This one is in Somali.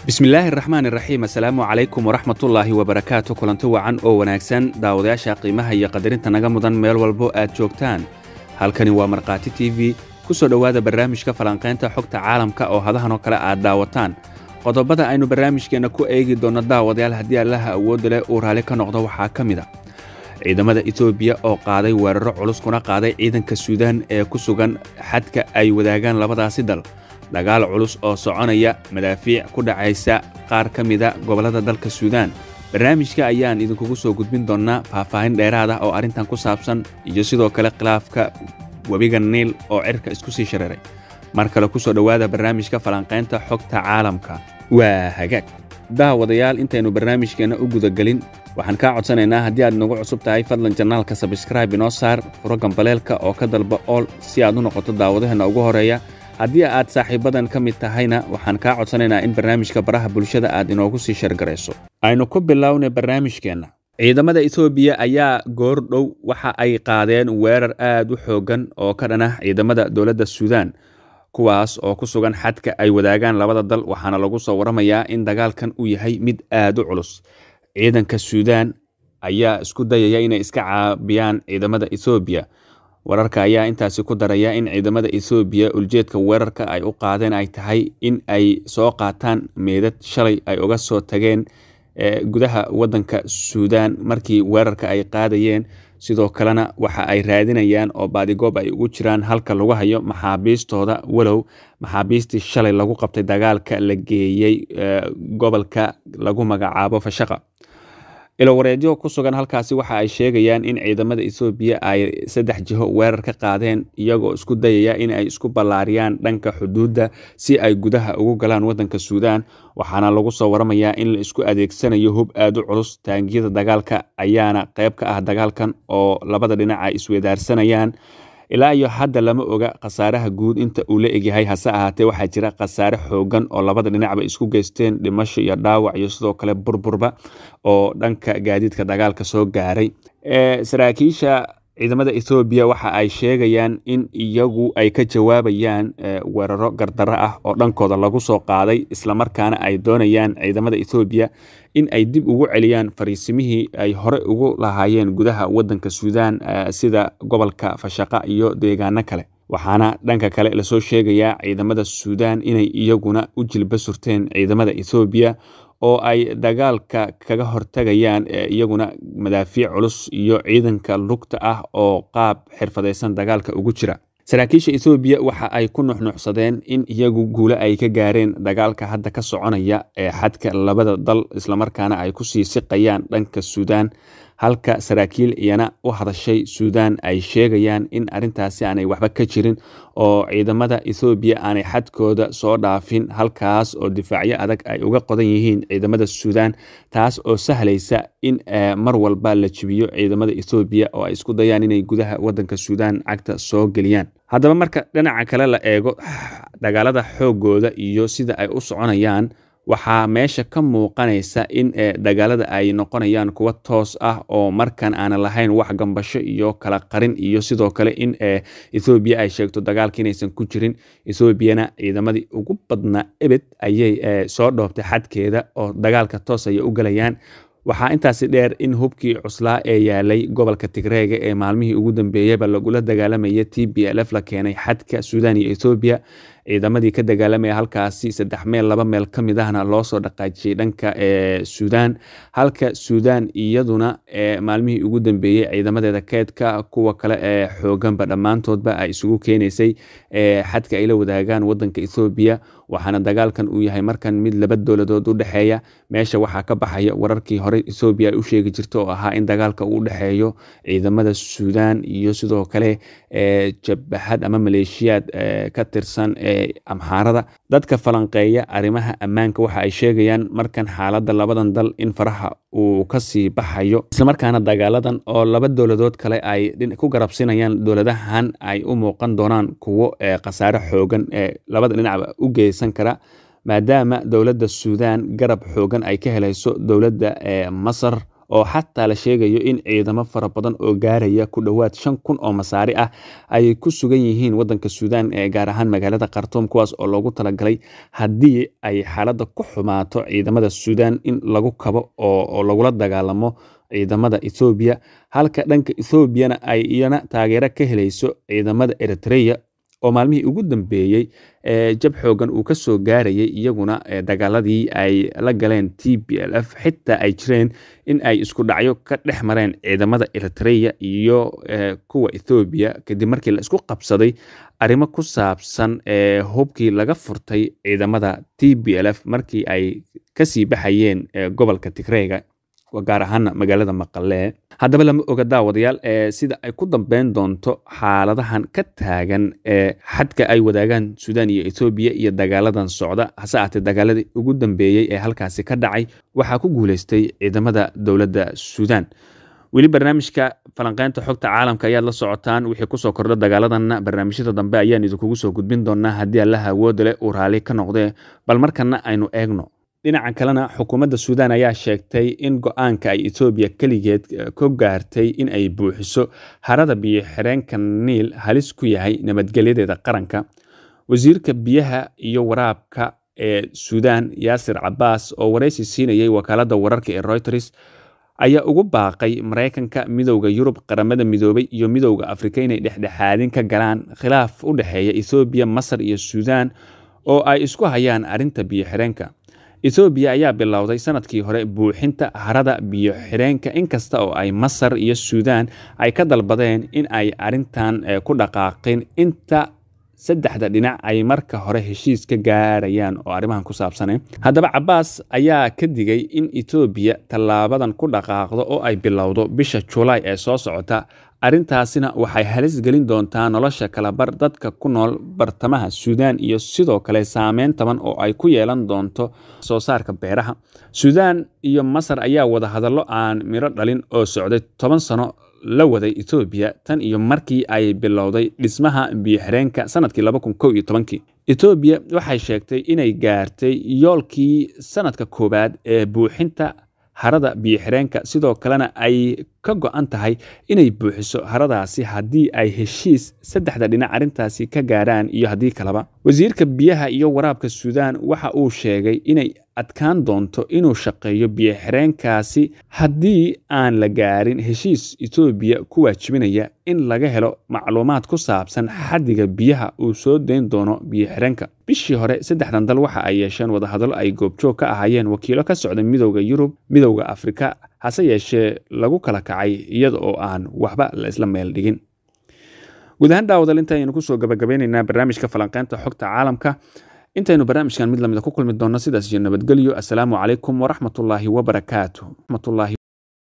bismillaahi raxmaan iraxiim assalaamu calaykum waraxmatullaahi wabarakaatu kulanti wacan oo wanaagsan daawadayaasha qiimaha iyo qadarinta naga mudan meel walbo aad joogtaan halkani waa markhaati t v ku soo dhowaada barnaamijka falanqaynta xogta caalamka oo hadahan oo kale aad daawataan qodobada aynu barnaamijkeenna ku eegi doonno daawadayaal haddii allaha awoodda leh uu raalli ka noqdo waxaa ka mid a ciidamada etoobiya oo qaaday weeraro culus kuna qaaday ciidanka suudaan ee ku sugan xadka ay wadaagaan labadaasi dal dagaal culus oo soconaya madaafiic ku dhacaysa qaar ka mida gobollada dalka suudaan barnaamijka ayaan idinkugu soo gudbin doonnaa faahfaahin dheeraad ah oo arrintan ku saabsan iyo sidoo kale khilaafka webiga niil oo cirka isku sii shareeray mar kale ku soo dhowaada barnaamijka falanqaynta xogta caalamka waa hagaag daawadayaal intaynu barnaamijkeenna u gudagelin waxaan kaa codsanaynaa haddii aad nagu cusub tahay fadlan janaalka sabskraibe inoo saar furo gambaleelka oo ka dalba ool si aad u noqoto daawadaheenna ugu horeeya haddii aad saaxiibadan ka mid tahayna waxaan kaa codsanaynaa in barnaamijka baraha bulshada aad inoogu sii shargarayso aynu ku bilownay barnaamijkeenna ciidamada etoobiya ayaa goor dhow waxa ay qaadeen weerar aad u xooggan oo ka dhan ah ciidamada dowladda suudaan kuwaas oo ku sugan xadka ay wadaagaan labada dal waxaana lagu soo waramayaa in dagaalkan uu yahay mid aad u culus ciidanka suudaan ayaa isku dayaya inay iska caabiyaan ciidamada etoobiya wararka ayaa intaasi ku daraya in ciidamada ethoobiya uljeedka weerarka ay u qaadeen ay tahay in ay soo qaataan meedad shalay ay uga soo tageen gudaha waddanka suudaan markii weerarka ay qaadayeen sidoo kalena waxa ay raadinayaan oo baadigoob ay ugu jiraan halka lagu hayo maxaabiistooda walow maxaabiistii shalay lagu qabtay dagaalka la geeyey gobolka lagu magacaabo fashaqa ilowareedyo ku sugan halkaasi waxa ay sheegayaan in ciidamada ethoobiya ay saddex jiho weerar ka qaadeen iyagoo isku dayaya in ay isku ballaariyaan dhanka xuduudda si ay gudaha ugu galaan waddanka suudaan waxaana lagu soo waramayaa in la isku adeegsanayo hub aad u culus taangiyada dagaalka ayaana qayb ka ah dagaalkan oo labada dhinac ay iswedaarsanayaan ilaa iyo hadda lama oga khasaaraha guud inta uu la egyahay hase ahaatee waxaa jira khasaare xoogan oo labada dhinacba isku geysteen dhimasho iyo dhaawac iyo sidoo kale burburba oo dhanka gaadiidka dagaalka soo gaaray saraakiisha ciidamada ethoobiya waxa ay sheegayaan in iyagu ay ka jawaabayaan weeraro gardaro ah oo dhankooda lagu soo qaaday islamarkaana ay doonayaan ciidamada ethoobiya in ay dib ugu celiyaan fariisimihii ay hore ugu lahaayeen gudaha waddanka suudaan sida gobolka fashaqa iyo deegaano kale waxaana dhanka kale lasoo sheegayaa ciidamada suudaan inay iyaguna u jilba surteen ciidamada ethoobiya oo ay dagaalka kaga hortagayaan iyaguna madaafiic culus iyo ciidanka lugta ah oo qaab xirfadaysan dagaalka ugu jira saraakiisha ethoobiya waxa ay ku nuxnuxsadeen in iyagu guule ay ka gaareen dagaalka hadda ka soconaya ee xadka labada dal islamarkaana ay kusii siqayaan dhanka suudaan halka saraakiil iyana u hadashay suudaan ay sheegayaan in arrintaasi aanay waxba ka jirin oo ciidamada ethoobiya aanay xadkooda soo dhaafin halkaas oo difaacyo adag ay uga qodan yihiin ciidamada suudaan taas oo sahlaysa in mar walba la jibiyo ciidamada ethoobiya oo ay isku dayaan inay gudaha waddanka suudaan cagta soo geliyaan haddaba marka dhinaca kale la eego dagaalada xoogooda iyo sida ay u soconayaan waxaa meesha ka muuqanaysa in dagaalada ay noqonayaan kuwa toos ah oo markan aanan lahayn wax gambasho iyo kala qarin iyo sidoo kale in ethoobiya ay sheegto dagaalka inaysan ku jirin ethoobiyana ciidamadii ugu badnaa ebed ayay soo dhoobtay xadkeeda oo dagaalka toos ayay u galayaan waxaa intaasi dheer in hubkii cuslaa ee yaalay gobolka tigreega ee maalmihii ugu dambeeyaba lagula dagaalamaya t b l f la keenay xadka suudaan iyo ethoobiya ciidamadii ka dagaalamaya halkaasi saddex meel laba meel ka mid ahna loo soo dhaqaajiyey dhanka suudaan halka suudaan iyaduna maalmihii ugu dambeeyey ciidamadeeda keedka kuwa kale ee xooganba dhammaantoodba ay isugu keenaysay xadka ay la wadaagaan wadanka ethoobiya waxaana dagaalkan uu yahay markan mid laba dowladood u dhexeeya meesha waxaa ka baxaya wararkii hore ethoobiya ay u sheegi jirta oo ahaa in dagaalka uu dhexeeyo ciidamada suudaan iyo sidoo kale jabahad ama maleeshiyaad ka tirsan amxaarada dadka falanqeeya arrimaha ammaanka waxa ay sheegayaan markan xaaladda labadan dal in faraha uu kasii baxayo islamarkaana dagaaladan oo laba dowladood kale ay ku garabsinayaan dowladahan ay u muuqan doonaan kuwo khasaare xoogan ee labada dhinacba u geysan kara maadaama dowladda suudaan garab xoogan ay ka helayso dowladda masar oo xataa la sheegayo in ciidamo fara badan oo gaaraya ku dhowaad shan kun oo masaari ah ay ku sugan yihiin wadanka suudaan ee gaar ahaan magaalada khartuum kuwaas oo loogu talagalay haddii ay xaaladda ku xumaato ciidamada suudaan in lagu kabo oo lagula dagaalamo ciidamada ethoobiya halka dhanka ethoobiana ay iyana taageero ka helayso ciidamada eritreya oo maalmihii ugu dambeeyey jab xoogan uu ka soo gaarayay iyaguna dagaaladii ay la galeen t b l f xitaa ay jireen in ay isku dhacyo ka dhex mareen ciidamada eritreya iyo kuwa ethoobiya kadib markii la isku qabsaday arrimo ku saabsan hubkii laga furtay ciidamada t b l f markii ay kasii baxayeen gobolka tigreyga gaar ahaana magaalada maqalee haddaba lama oga daawadayaal sida ay ku dambeyn doonto xaaladahan ka taagan ee xadka ay wadaagaan suudaan iyo ethoobiya iyo dagaaladan socda hase aatee dagaaladii ugu dambeeyey ee halkaasi ka dhacay waxaa ku guuleystay ciidamada dowladda suudaan weli barnaamijka falanqeynta xogta caalamka ayaad la socotaan wixii kusoo kordha dagaaladanna barnaamijyada dambe ayaan idinkugu soo gudbin doonaa haddii allaha awooda leh uu raalli ka noqdee bal markana aynu eegno dhinaca kalena xukuumadda suudaan ayaa sheegtay in go-aanka ay etoobiya keligeed ka gaartay in ay buuxiso harada biyo xireenka niil halis ku yahay nabadgelyadeeda qaranka wasiirka biyaha iyo waraabka ee suudaan yaasir cabaas oo waraysi siinayay wakaaladda wararka ee reuters ayaa ugu baaqay maraykanka midowda yurub qaramada midoobay iyo midowda afrika inay dhexdhexaadin ka galaan khilaaf u dhexeeya ethoobiya masar iyo suudaan oo ay isku hayaan arrinta biyo xireenka ethoobiya ayaa bilowday sanadkii hore buuxinta harada biyo xireenka inkasta oo ay masar iyo suudaan ay ka dalbadeen in ay arrintan ku dhaqaaqin inta saddexda dhinac ay marka hore heshiis ka gaarayaan oo arrimahan ku saabsane haddaba cabaas ayaa ka digay in etoobiya tallaabadan ku dhaqaaqdo oo ay bilowdo bisha julaay ee soo socota arrintaasina waxay halis gelin doontaa nolosha kalabar dadka ku nool bartamaha suudaan iyo sidoo kale saameyn taban oo ay ku yeelan doonto soo saarka beeraha suudaan iyo masar ayaa wada hadallo aan midho dhalin oo socday toban sano la waday etoobiya tan iyo markii ay bilowday dhismaha biyoxireenka sanadkii etoobiya waxay sheegtay inay gaartay yoolkii sanadka koowaad ee buuxinta harada biyoxireenka sidoo kalena ay ka go-an tahay inay buuxiso haradaasi haddii ay heshiis saddexda dhinac arrintaasi ka gaaraan iyo haddii kaleba wasiirka biyaha iyo waraabka suudaan waxa uu sheegay inay adkaan doonto inuu shaqeeyo biyoxireenkaasi haddii aan la gaarin heshiis etoobiya ku waajibinaya in laga helo macluumaad ku saabsan xaddiga biyaha uu soo dayn doono biyoxireenka bishii hore saddexdan dal waxa ay yeesheen wadahadallo ay goobjoog ka ahaayeen wakiilo ka socda midowda yurub midowda afrika hase yeeshee lagu kala kacay iyada oo aan waxba la isla meel dhigin guud ahaan daawadal intaaynu kusoo gabagabeyneynaa barnaamijka falanqeynta xogta caalamka intaynu barnaamijkan mid lamida ku kulmi doonno sidaas iyo nabadgelyo assalaamu calaykum waraxmatullaahi wabarakaatu